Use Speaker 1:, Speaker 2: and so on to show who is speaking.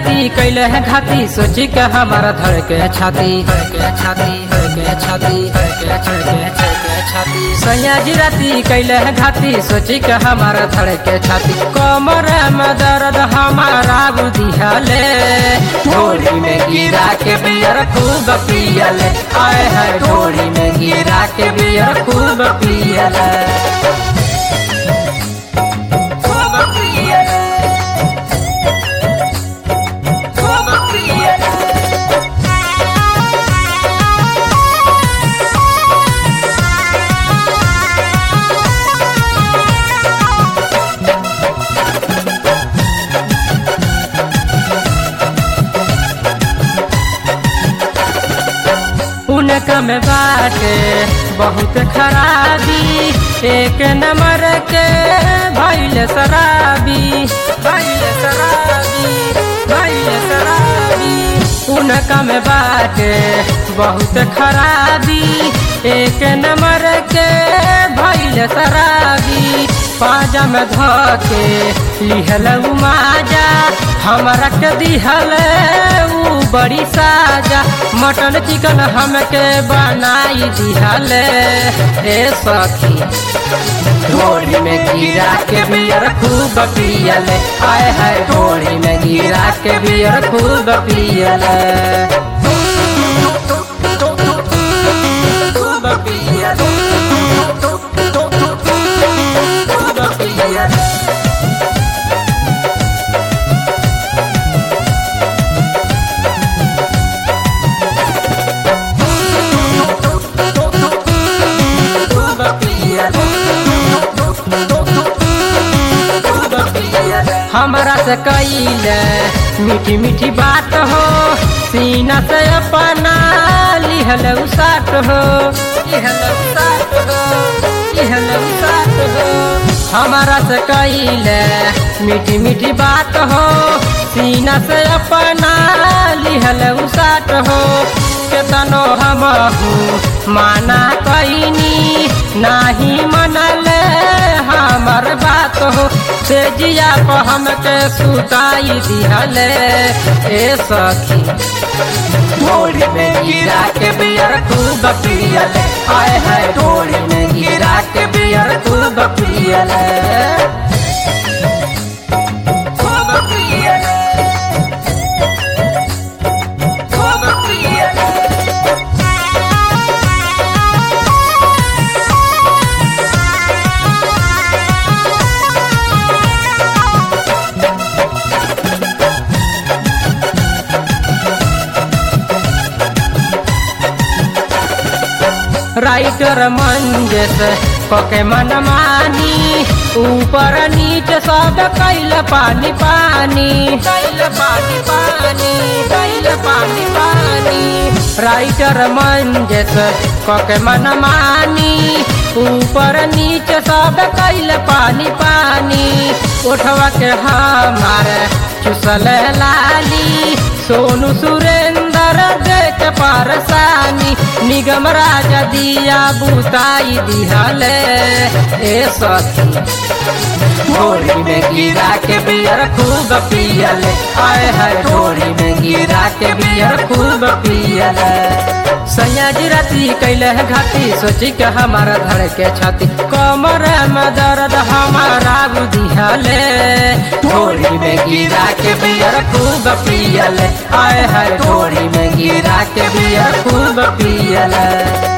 Speaker 1: राती कैले है घाती सोची के हमारा धड़के छाती धड़के छाती धड़के छाती धड़के छड़के छड़के छाती सैया जी राती कैले है घाती सोची के हमारा धड़के छाती कमर में दर्द हमारा बुधियाले ढोली में गिरा के बियर खूब पियले आए है ढोली में गिरा के बियर खूब पियले खूब पियले खूब पियले उनका में बाटे बहुत खराबी एक नंबर के भैल शराबी भैल शराबी भैल शराबी उनका में बाटे बहुत खराबी एक नंबर के भैल शराबी पाजा में धके लिहल उ माजा हमरा के दिहल उ बड़ी साजा मटन चिकन हमके बनाई दिहल ए सखी ढोली में गिरा के बियर खूब पियले आए है ढोली में गिरा के बियर खूब पियले खूब पियले खूब पियले खूब पियले खूब पियले हमरा से कइले मीठी मीठी बात हो सीना से अपना लिहल साट हो लिहल साट हो लिहल साट हो हमरा से कइले मीठी मीठी बात हो सीना से अपना लिहल साट हो केतनो हम माना कईनी नाही मनल हमर बात हो से जिया पर हमके सुताई दिहले ए सखी ढोली में गिरा के बियर खूब पियले आए है ढोली में गिरा के बियर खूब पियले खूब पियले खूब पियले राइटर मंजस पके मन मानी ऊपर नीचे सब कैल पानी पानी कैल पानी पानी कैल पानी पानी राइटर मंजस पके मन मानी ऊपर नीचे सब कैल पानी पानी उठवा के हमारे चुसल लाली सोनू सुरेंद्र देख परसानी निगम राजा दिया बुताई दिहले ए सखी ढोली में गिरा के बियर खूब पियले आए है ढोली में गिरा के बियर खूब पियले सैया जी राती कैले है घाती सोची के हमारा धड़ के छाती कमर में दर्द हमारा बुधियाले ढोली में गिरा के बियर खूब पियले आए है ढोली में गिरा के बियर खूब पियले